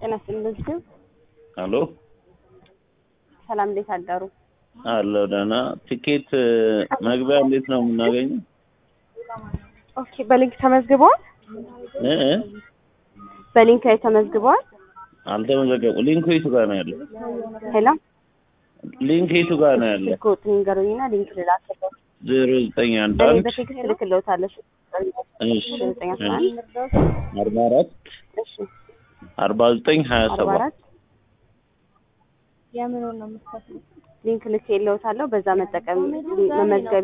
ጤና ይስጥልኝ። አሎ ሰላም፣ እንዴት አደሩ? አለሁ ደህና። ቲኬት መግቢያ እንዴት ነው የምናገኘው? ኦኬ፣ በሊንክ ተመዝግበዋል? እ እ በሊንክ ላይ ተመዝግበዋል? አልተመዘገቡ። ሊንኩ የቱ ጋር ነው ያለው? ሄሎ፣ ሊንክ የቱ ጋር ነው ያለው? ስልክ ቁጥር ንገሩኝና ሊንክ ልላክልዎት። ዜሮ ዘጠኝ አንድ እኔ አንድ በቴክስት እልክልዎታለሁ። እሺ ዘጠኝ አስራ አንድ አርባ አራት እሺ አርባ ዘጠኝ ሀያ አርባ ሰባት አራት ሊንክ ልኬልዎታለሁ። በዛ መጠቀም መመዝገብ